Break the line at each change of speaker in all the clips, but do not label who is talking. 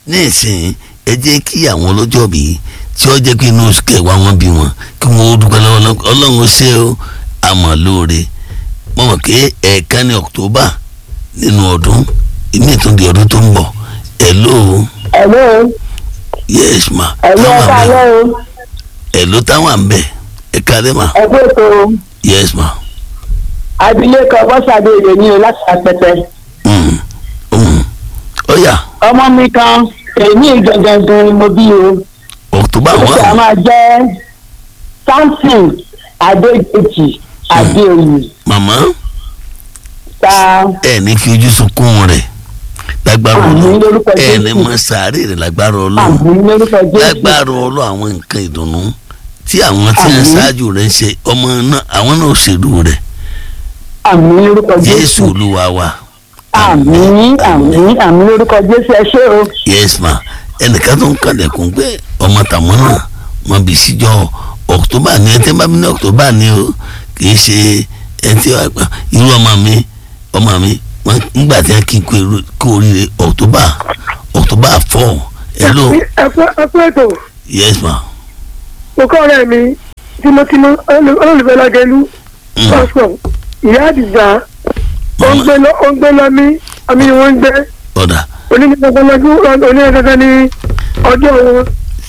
ní ìsìn ẹ jẹ́ kí àwọn ọlọ́jọ́ bí tí ó jẹ́ pé inú oṣù kẹwàá wọn bí wọn kí wọ́n ó dúpẹ́ lọ́wọ́ Ọlọ́run. ọlọ́run ó ṣe ó àmọ́ lóore mo mọ̀ pé ẹ̀ẹ̀kan ní October nínú ọdún ìmí ìtún di ọdún tó ń bọ̀ hello
Hello.
yes ma
Hello
táwọn
ẹ̀ka
àmbẹ̀
alẹ́ o.
hello táwọn àmbẹ̀ ẹ̀ka dẹ́ ma
Ẹ kú ètò
yes ma
abilékọ Bọ́sàdé èdè ní o láti apẹtẹ.
mm. mm. ó yá
Ọmọ mi kan èmi gangan ni mo bí o.
October
Ó sì á
one
máa jẹ́ Samson Adéjèjì Adéoyè.
màmá
Ta
ẹ ní fi ojú sunkún rẹ̀ lágbára
Àmín
Ọlọ́run
lórúkọ
ẹ ní
Jésù.
mọ sàárè rẹ̀ lágbára Ọlọ́run
àmì lórúkọ Jésù.
lágbára Ọlọ́run àwọn nǹkan ìdùnnú tí àwọn tí ń
Àmín.
ṣáájú rẹ̀ ń ṣe ọmọ náà àwọn náà ṣèlú rẹ̀
Àmì lórúkọ
Jésù
Jésù.
Olúwa wa
Àmì àmì àmì lórúkọ Jésù ẹ ṣé o.
yes ma ẹnìkan tó ń kàlẹ̀kùn pé ọmọ tàwọn náà wọn bí síjọ October ní ẹtí bá mi ní October ní o kì í ṣe ẹtí irú ọmọ mi ọmọ mi wọn nígbà tí wọn kí n kú eru- kú oríire October October four hello
ẹkú ètò
yes ma
òkú ọ̀rẹ́ mi tímọ́tímọ́ olólùfẹ́ lágẹ̀lú
Mm.
pásítọ̀ ìyá àdìgbà ó ń gbé lọ ó ń gbé lọ mí àmì ni wọ́n ń gbé
ọ̀dà
onígbàgbọ́n onígbàgbọ́n ní ọjọ́ wọn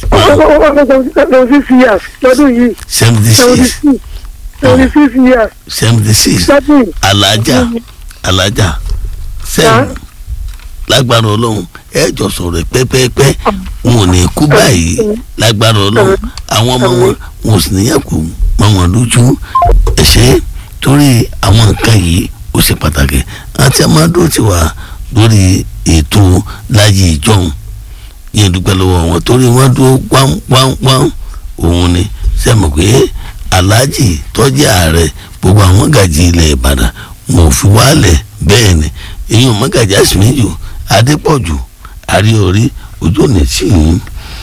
seventy six years lọ́dún yìí
seventy
seventy
six
six seventy six years
seventy six
lọ́dún yìí.
alájà alájà sẹ́yìn
Sir?
lágbára ọlọ́run ẹ jọ sọ̀rọ̀ pẹ́pẹ́pẹ́ wọn ò ní kú báyìí lágbára ọlọ́run àwọn ọmọ wọn wọn ò sì níyàn kú mọ́ wọn lójú ẹ̀ṣẹ́ torí àwọn nǹkan yìí ó ṣe pàtàkì àti amadu ti wà lórí ètò láyé ìjọhún yẹn dúpẹ́ lọ́wọ́ wọn torí wọ́n dúró wáńwáńwáń òun ni sẹ́mi pé aláàjì tọ́jú ààrẹ gbogbo àwọn gàjí ilẹ̀ ìbàdàn wọn ò fi wálẹ̀ bẹ́ẹ̀ ni èyí ò mọ́gàjí àsìmíjù adépọ̀jù àríorí ojú òní tì í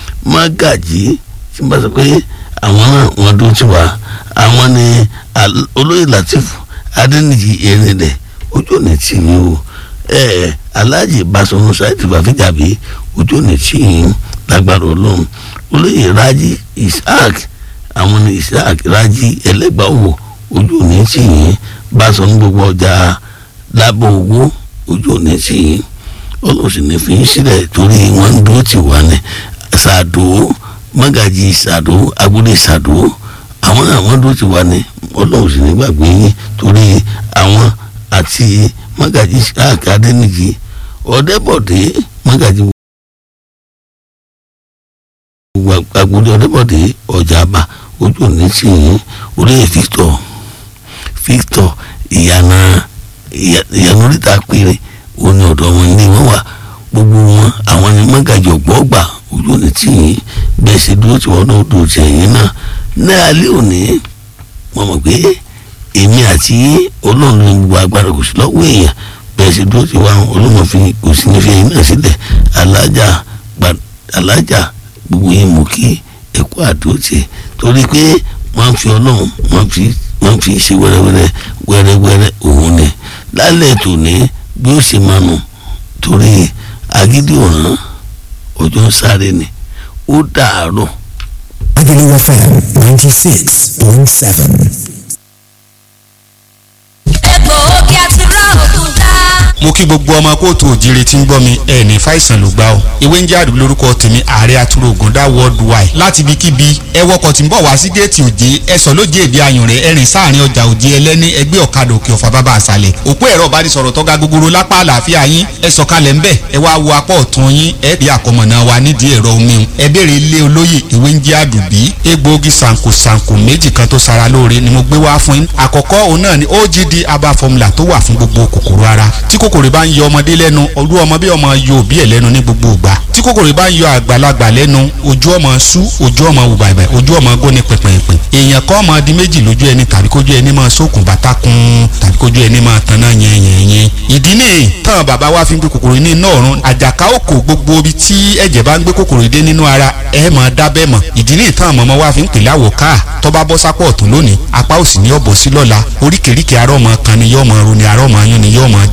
mọ́gàjí tí n bá sọ pé àwọn náà wọ́n dúró tì wá àwọn ni Al- olóyè latif adẹnìjì erinlẹ̀ ojú òní tì í o ẹ aláàjì basọ̀run ṣáìtì bàfíjàbí ojú òní tì í lágbára ọlọ́run olóyè rájí isaac àwọn ní isaac rájí ẹlẹ́gbàáwò ojú òní tì í basọ̀run gbogbo ọjà lábọ̀ owó ojú òní tì í ọlọ́run sì ní fi í sílẹ̀ torí wọ́n ń dúró tì wá ní ṣàdó mọ́gàjì ṣàdó agbóde ṣàdó àwọn náà wọ́n dúró tì wá ní ọlọ́run sì ní gbàgbé yín torí àwọn àti mọ́gàjì ṣáàkì adẹ́nìjì ọ̀dẹ́bọ̀dé mọ́gàjì agbóde ọ̀dẹ́bọ̀dé ọ̀jà̀bà ojú òní tì yín olóyè Victor Victor ìyànà ìyànà oríta péré òní ọ̀dọ̀ wọn ní wọ́n wà gbogbo wọn àwọn ni mọ́gàjì ọ̀gbọ́gbà ojú òní tì yín bẹ́ẹ̀ ṣe dúró tí wọ́n náà dúró tì yín náà ní alẹ́ òní wọ́n mọ̀ pé èmi àti yín ọlọ́run ní gbogbo agbára kò sí lọ́wọ́ èèyàn bẹ́ẹ̀ ṣe dúró tí wọ́n ọlọ́run fi kò sí ní fi ẹ̀yìn náà sílẹ̀ alájà gba- alájà gbogbo yín mú kí ẹ̀kọ́ àdóòtì torí pé wọ́n fi ọlọ́run wọ́n fi wọ́n fi ṣe wẹ́rẹ́wẹ́rẹ́ wẹ́rẹ́wẹ́rẹ́ òun ni lálẹ́ tòní bí ó ṣe máa nù torí agídí ọ̀ràn ọjọ́ ń sáré ni ó dàárọ̀
Agulu FM 96.7.
egbòogi àtúrà ògùn ká.
mo kí gbogbo ọmọ kóòtù òjìrè tí ń gbọ́ mi ẹ̀ ní fàìsàn ló gbá o ewé ń jẹ́ àdúgbò lórúkọ tèmi ààrẹ àtúrò ògùndá worldwide láti ibikíbi ẹ wọkọ̀ tí ń bọ̀ wá sí géètì òjé ẹ sọ lójé èdè ayùn rẹ ẹrìn sáàrin ọjà òjé ẹlẹ́ni ẹgbẹ́ ọ̀kadà òkè ọ̀fà bàbá àṣàlẹ̀ òpó ẹ̀rọ ìbánisọ̀rọ̀ tọ́ga gogoro lápá àlàáfíà yín ẹ sọ̀kalẹ̀ ńbẹ̀ ẹ wá wo apá ọ̀tún yín ẹ rí àkọmọ̀nà wa nídìí ẹ̀rọ omi ẹ béèrè ilé olóyè ewé ń jẹ́ àdùbí egbòogi sànkò sànkò méjì kan tó sara lóore ni mo gbé wá fún yín àkọ́kọ́ òun náà ni ogd aba formula tó wà fún gbogbo kòkòrò ara tí kòkòrò bá ń yọ ọmọdé lẹ́nu olú ọmọ bí ọmọ yọ òbí ẹ̀ lẹ́nu ní gbogbo ìgbà tí kòkòrò bá ń yọ àgbàlagbà lẹ́nu ojú ọmọ sú ojú ọmọ wù bàbẹ̀ ojú ọmọ góni pẹ̀pẹ̀pẹ̀ èèyàn kọ́ ọmọ di méjì lójú ẹni tàbí kójú ẹni máa sókun bàtà kun tàbí kójú ẹni máa tanná yẹnyẹnyẹn ìdí nìyí tán bàbá wa fi ń gbé kòkòrò ní iná ọ̀run àjàká òkò gbogbo ibi tí ẹ̀jẹ̀ bá ń gbé kòkòrò dé nínú ara ẹ̀ máa dábẹ́ mọ̀ ìdí nìyí tán mọ̀mọ́ wa fi ń pèlè àwọ̀ káà tó bá bọ́ sápọ̀ ọ̀tún lónìí apá òsì ní ọ̀bọ̀ sí lọ́la oríkèéríkèé arọ́ ọmọ kan ni yọ́ ọmọ ro ni arọ́ ọmọ yún ni yọ́ ọmọ já ni jẹ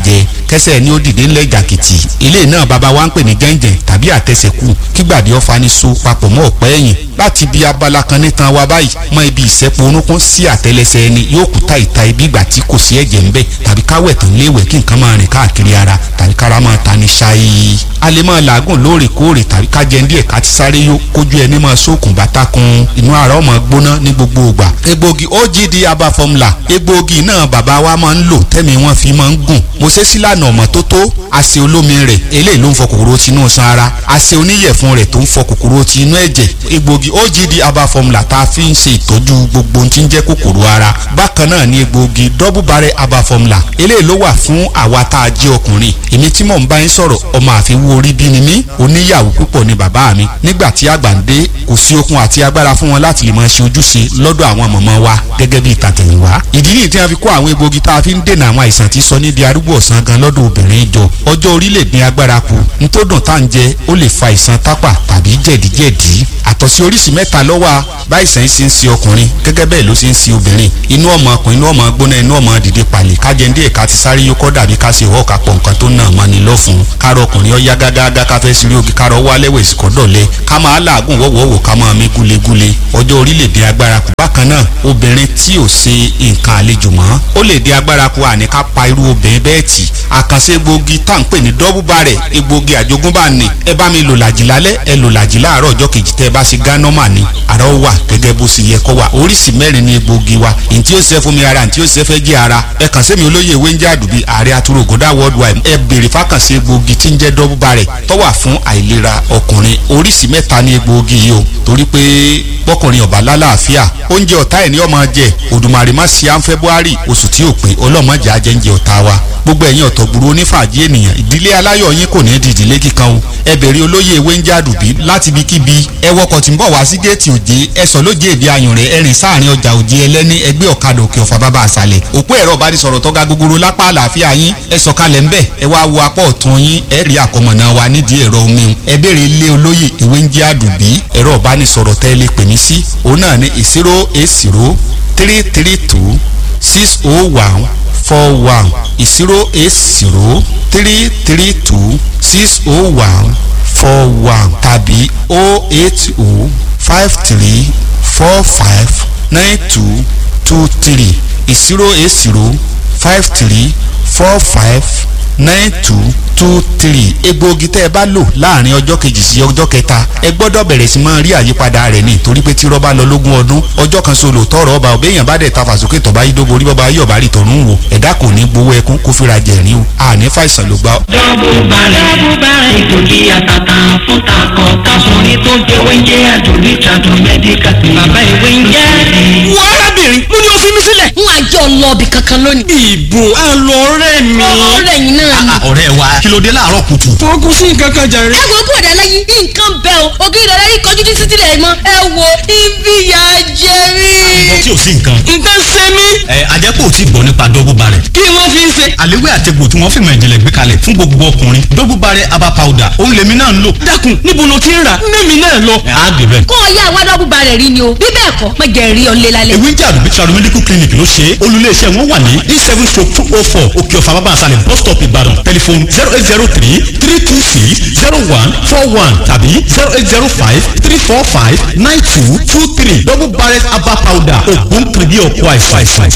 jẹ kẹsẹ̀ ni ó dìde ńlẹ̀ jàkìtì ilé náà bàbá wa ń pè ní gẹ́ǹgẹ̀ tàbí àtẹsẹ̀kù kígbàdé ọ̀fà ní so papọ̀ mọ́ ọ̀pẹ́ ẹ̀yìn láti bí abala kan nítan wa báyìí mọ ibi ìsẹ́pọ̀ orúnkún sí àtẹlẹsẹ̀ ẹni yóò kú ta ìta ibi ìgbà tí kò sí ẹ̀jẹ̀ ńbẹ tàbí káwẹ̀ tán léwẹ̀ kí nǹkan máa rìn káàkiri ara tàbí kára máa ta ní ṣáyé a lè máa làágùn lóòrèkóòrè tàbí ká jẹun díẹ̀ ká ti sáré yó kójú ẹni máa sókun bàtà kun inú ara ọmọ gbóná ní gbogbo ìgbà egbògi ogd aba formula egbògi náà bàbá wa máa ń lò tẹ́mi wọn fi máa ń gùn mo ṣe sílànà ọmọ tó tó àṣẹ olómi rẹ̀ eléyìí ló ń fọ kòkòrò tinú san ara àṣẹ oníyẹ̀fun rẹ̀ tó ń fọ kòkòrò tinú ẹ̀jẹ̀ egbògi ogd aba formula tá a fi ń ṣe ìtọ́jú gbogbo ohun tí ń jẹ́ kòkòrò ara bákan náà ni egbògi double barrel aba formula eléyìí ló wà fún àwa tá a jẹ́ ọkùnrin èmi tí mò ń bá yín sọ̀rọ̀ ọmọ àfiwú orí bí ni mí oníyàwó púpọ̀ ni bàbá mi nígbà tí àgbà ń dé kò sí okun àti agbára fún wọn láti lè máa ṣe ojúṣe lọ́dọ̀ àwọn mọ̀mọ́ wa gẹ́gẹ́ bí ìtàtẹ̀yìnwá ìdí nìyí tí a fi kó àwọn egbògi tá a fi ń dènà àwọn àìsàn tí sọ ní di arúgbó ọ̀sán gan lọ́dọ̀ obìnrin jọ ọjọ́ orílẹ̀ ní agbára kù nítòdùn tá à ń jẹ ó lè fa àìsàn tápà tàbí jẹ̀díjẹ̀dí àtọ̀sí oríṣi mẹ́ta ló wà báyìísàn ṣe ń ṣe ọkùnrin gẹ́gẹ́ bẹ́ẹ̀ ló ṣe ń ṣe obìnrin inú ọmọ ọkùnrin inú ọmọ gbóná inú ọmọ dìde pàlè kájẹ́ndé ẹ̀ka ti sáré yókọ́ dàbí ká ṣe ìwọ́ kápọ̀ nǹkan tó nà mọ́ni lọ́fun kárọ̀ ọkùnrin ọ̀yá gágágá ká fẹ́ sírí ogi kárọ̀ wá lẹ́wẹ̀ ìsìkọ́dọ̀lẹ́ ká máa làágùn wọ́wọ́wọ́ ká máa mí gúlegúle ọjọ́ orílẹ̀-èdè agbára kù bákan náà obìnrin tí ò ṣe nǹkan àlejò mọ́ ó lè dé agbára kù àní ká pa irú obìnrin bẹ́ẹ̀ tì àkànṣe egbògi tá à ń pè ní dọ́bù bàrẹ̀ egbògi àjogúnbá ni ẹ bá mi lò làjì lálẹ́ ẹ lò làjì láàárọ̀ ọjọ́ kejì tẹ́ ẹ bá ṣe gánọ́mà ni àrà ó wà gẹ́gẹ́ bó ṣe yẹ kó wà oríṣi mẹ́rin ni egbògi wa ntí ó ṣe fún mi ara ntí ó ṣe fẹ́ jẹ́ ara ẹ kàn sí mi olóyè ewé ń jẹ́ àdùbí ààrẹ atúrò ògùndà worldwide ẹ béèrè fákànṣe egbògi tí ń jẹ́ dọ́bù bàrẹ̀ tó wà fún àìlera ọkùnrin oríṣi mẹ́ta ni egbògi yìí o torí pé bọ́kùnrin ọ̀bá lálàáfíà oúnjẹ ọ̀tá ẹ̀ ní ọmọ jẹ òdùmarè má ṣe à ń february oṣù tí ò pé ọlọ́mọdé ajẹ́ǹjẹ ọ̀tá wa gbogbo ẹ̀yin ọ̀tọ̀ gburu onífàájì ènìyàn ìdílé aláyọ̀ yín kò ní di ìdílé kíkan o ẹ bèrè olóyè ewé ń jádùbí láti ibikíbi ẹ wọkọ̀ tí ń bọ̀ wá sí géètì òjé ẹ sọ lójé èdè ayùn rẹ ẹrìn sáàrin ọjà òjé ẹlẹ́ni ẹgbẹ́ ọ̀kadà òkè ọ̀fà bàbá àṣàlẹ̀ òpó ẹ̀rọ ìbánisọ̀rọ̀ tọ́ga gogoro lápá àlàáfíà yín ẹ sọ̀kalẹ̀ ńbẹ̀ ẹ wá wo apá ọ̀tún yín ẹ rí àkọmọ̀nà wa nídìí ẹ̀rọ omi ẹ bèrè ilé olóyè ewé ń jádùbí ẹ̀rọ ìbánisọ̀rọ̀ tẹ́ lè pè mí sí òun náà ní zero eight zero three three two six oh one four one zero eight zero three three two six oh one four one tàbí oh eight oh five three four five nine two two three zero eight zero five three four five nine two two three egbòogi tẹ́ ẹ bá lò láàrin ọjọ́ kejì sí ọjọ́ kẹta ẹ gbọ́dọ̀ bẹ̀rẹ̀ sí máa rí àyípadà rẹ̀ ní torí pé tí rọ́bà lọ lógún ọdún ọjọ́ kan solo tọrọ ọba òbẹ́yàn bá dẹ̀ ta fàsókè tọ́ba yìí dóbo orí bọ́ba yóò bá rí tọ̀run wò ẹ̀dá kò ní gbowó ẹkún kó fira jẹ̀rín o àní fàìsàn ló gbà.
dọ́bù balẹ̀ dọ́bù balẹ̀ ìtòjì àtàtà fún takọ̀ tásùnrin tó jẹ́ wẹ́ńjẹ́ àjòlí tàdùn mẹ́díkà bàbá ìwé ń jẹ́.
wọ arábìnrin mo ní o fi mí sílẹ̀.
n wá jọ lọ́ọ̀bì kankan lónìí.
ìbò àlọ́ ọ̀rẹ́ mi.
ọ̀rẹ́ yìí náà ni.
ọ̀rẹ́ wa kí ló dé láàárọ̀ kùtù.
fọkùn sí nǹkan kan jàre.
ẹ wo bọ̀dà lẹ́yìn nǹkan bẹ́ẹ̀ o ògiri ìdọ̀lẹ́ yìí kọjú títí tí lẹ̀ mọ́ ẹ wo ibi ìyá jẹ mí.
ìbọn tí ò sí nǹkan.
nǹkan ṣe mí.
ẹ ajẹ́pọ̀ ò tí gbọ́ nípa dọ́gbù barẹ̀.
kí wọ́n fi ń ṣe.
àléwé àtẹ̀gbò tí wọ́n fìmọ̀ ìjìnlẹ̀ gbé kalẹ̀ fún gbogbo ọkùnrin dọ́gbù barẹ̀ aba powder òun lèmi náà ń lò.
dákun níbo ló ti ń rà mẹ́mi náà lọ.
ẹ á dé bẹ́ẹ̀.
kó o yá àwa dọ́bù barẹ̀ rí ni o bí bẹ́ẹ̀ kọ́ mọ jẹ́ rí ọ̀lẹ́ lálẹ́.
ewé ń jà àdùbí travel medical clinic ló ṣe é olùléeṣẹ́ wọn wà ní e seven stroke two oh four òkè ọ̀fà bàbá àṣàlẹ̀ bus stop ìbàdàn tẹlifon zero eight zero three three two six zero one four one tàbí zero eight zero five three four five nine two two three double barrel aba powder ògùn kìrìbí ọ̀pọ̀ àìsàn.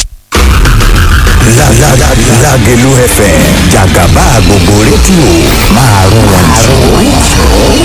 Lágẹ̀lú FM jàgàbá gbogbo rédíò máa rún wọn jù.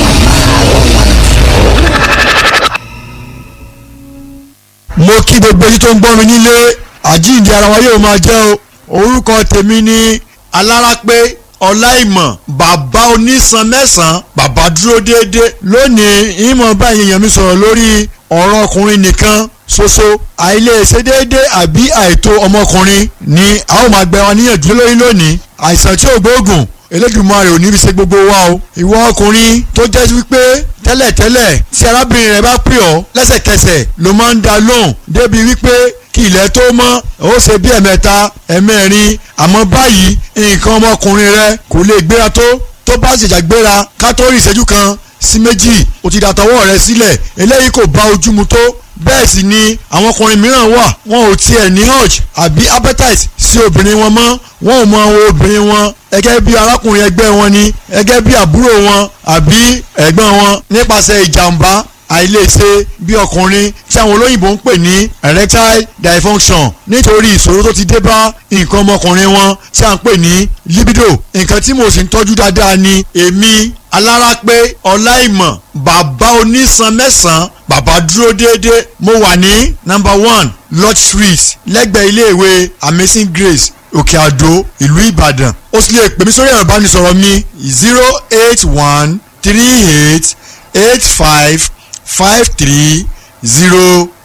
mo kí gbogbo èyí tó ń gbọ́ mi nílé àjíǹde ara wa yóò máa jẹ́ o orúkọ tèmi ni alárápé ọláìmọ̀ bàbá onísan mẹ́sàn-án bàbá dúró déédéé lónìí ìmọ̀ báyìí èèyàn mi sọ̀rọ̀ lórí ọ̀rọ̀ ọkùnrin nìkan ṣoṣo àìlèṣe déédéé àbí àìtó ọmọkùnrin ni a ó máa gbẹ wọn níyànjú lórí lónìí àìsàn tí ò gbóògùn Elédùmarè ò ní fi ṣe gbogbo wa o ìwọ ọkùnrin tó jẹ́ wípé tẹ́lẹ̀tẹ́lẹ̀ tí arábìnrin rẹ bá pè ọ́ lẹ́sẹ̀kẹsẹ̀ ló máa ń dá lóhùn débi wípé kí ilẹ̀ tó mọ́ ó ṣe bí ẹ̀mẹ́ta ẹ̀mẹ́rin àmọ́ báyìí nǹkan ọmọkùnrin rẹ kò lè gbéra tó tó bá ṣèjà gbéra ká tó rí ìṣẹ́jú kan sí méjì o ti dàtọwọ́ rẹ sílẹ̀ eléyìí kò bá ojú mu tó bẹ́ẹ̀ sì ni àwọn ọkùnrin mìíràn wà wọn ò tiẹ̀ ní urge àbí appetite sí obìnrin wọn mọ́ wọn ò mọ àwọn obìnrin wọn gẹ́gẹ́ bí arákùnrin ẹgbẹ́ wọn ni gẹ́gẹ́ bí àbúrò wọn àbí ẹ̀gbọ́n wọn nípasẹ̀ ìjàmbá àìlèṣe bí ọkùnrin tí àwọn olóyìnbó ń pè ní erectile dysfunction nítorí ìṣòro tó ti dé bá nǹkan ọmọkùnrin wọn tí à ń pè ní libido nǹkan tí mo sì ń tọ́jú dáadáa ni èmi alárápé ọláìmọ̀ bàbá onísan mẹ́sàn-án bàbá dúró déédéé mo wà ní number one lodge street lẹ́gbẹ̀ẹ́ iléèwé amazing grace òkè àdó ìlú ìbàdàn ó sì lè pè mí sórí ẹ̀rọ ìbánisọ̀rọ̀ mi zero eight one three eight eight five five three zero